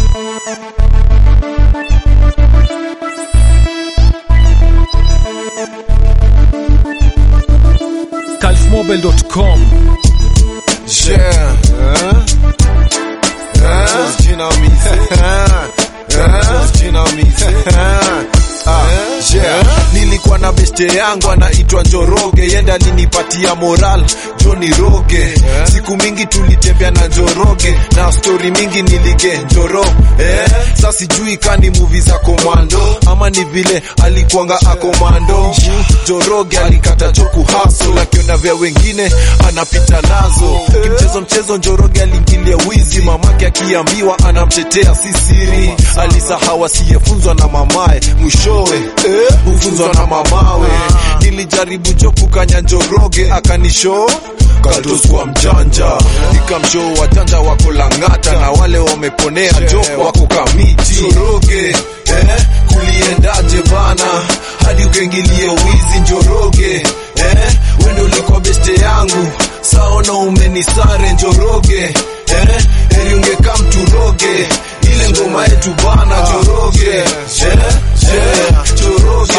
calfmobile.com Yeah. Huh? Huh? Jinamizi. Huh? Jinamizi. Ah, yeah. Nilikuwa na beste yangu anaitwa Njoroge, yenda alinipatia moral Johnny Roge. Siku mingi tulitembea na Njoroge na stori mingi nilige Njoro eh. Sasa sijui kani movie za komando ama ni vile alikuanga akomando. Njoroge alikata choku haso, akiona vya wengine anapita nazo. Kimchezo mchezo Njoroge aliingilia wizi, mamake akiambiwa anamtetea si siri. Alisahau asiyefunzwa na mamae, mwishowe hufunzwa na mamawe. Nilijaribu jo kukanya Njoroge akanisho Kaltos kwa mjanja nikamshoo wajanja wako Lang'ata na wale wameponea jo wako Kamiti. Njoroge eh, kuliendaje bana hadi ukaingilie wizi Njoroge eh, wendo ulikuwa beste yangu saona umenisare Njoroge eh, heri ungeka mturoge ile ngoma yetu bana Njoroge eh, eh, Njoroge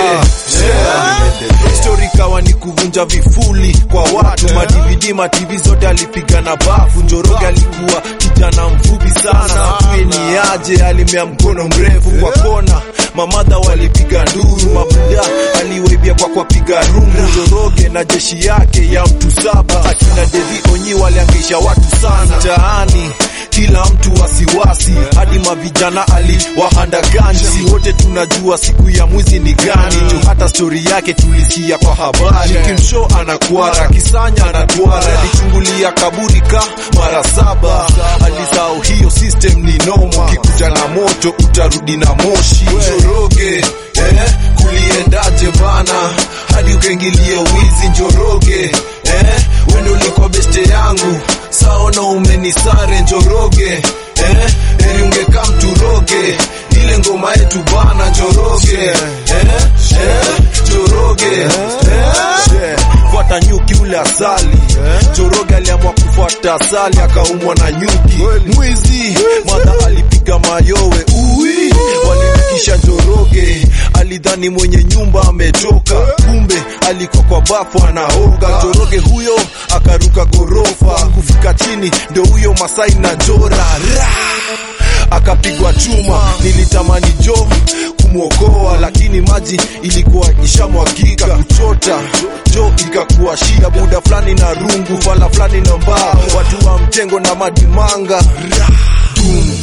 eh. Story kawa ni kuvunja vifuli kwa watu madividi mativi zote alipiga na bafu Njoroge alikuwa kijana mfupi sana Atuye ni aje alimea mkono mrefu kwa kona mamadha walipiga nduru mabuda aliwaibia kwa kwa piga rungu Njoroge na jeshi yake ya mtu saba akina Devi Onyi waliangisha watu sana mtaani kila mtu wasiwasi hadi mavijana aliwahandagani si wote tunajua siku ya mwizi ni gani tu hata stori yake tulisikia kwa habari kimsho anakwara kisanya anatwara alichungulia kaburi ka mara saba alisahau hiyo system ni nomo kikuja na moto utarudi na moshi Njoroge eh, kuliendaje bana hadi ukaingilie wizi Njoroge eh, wendo ulikuwa beste yangu saona umenisare Njoroge eh, heri ungeka mturoge ile ngoma yetu bana Njoroge eh, eh, Njoroge eh, fuata nyuki ule asali Njoroge aliamua kufuata asali akaumwa na nyuki mwizi madha alipiga mayowe ui walimfikisha Njoroge alidhani mwenye nyumba ametoka kumbe alikuwa kwa bafu anaoga Njoroge huyo akaruka gorofa kufika chini ndio huyo Masai na Jora Ra! akapigwa chuma nilitamani jo kumwokoa lakini maji ilikuwa ishamwagika kuchota jo ikakuwa shida buda fulani na rungu fala fulani na mbaa watu wa mjengo na madimanga Ra! Dum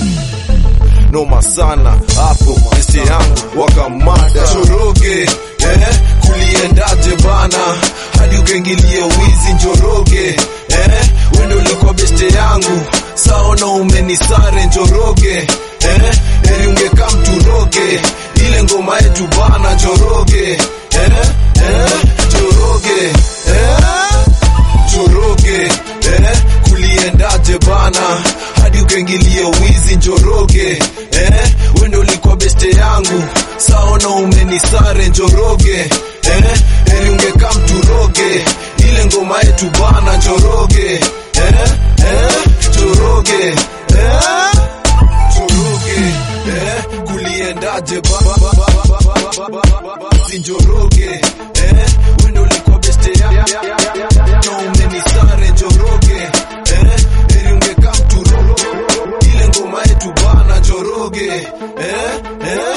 noma sana hapo beste yangu wakamada Njoroge eh, kuliendaje bana hadi ukaingilie wizi Njoroge eh, wendo ulikuwa beste yangu saona umenisare Njoroge eh, heri ungeka mturoge ile ngoma yetu bana Njoroge eh, eh, Njoroge eh, Njoroge eh, kuliendaje bana hadi ukaingilie wizi Njoroge eh, wendo ulikuwa beste yangu saona umenisare Njoroge eh, heri ungeka mturoge ile ngoma yetu bana Njoroge eh, eh, Njoroge eh, Njoroge eh, kuliendaje bana Njoroge eh, wendo ulikuwa beste yangu na umenisare Njoroge eh, heri ungeka mturoge ile ngoma yetu bana Njoroge eh, eh,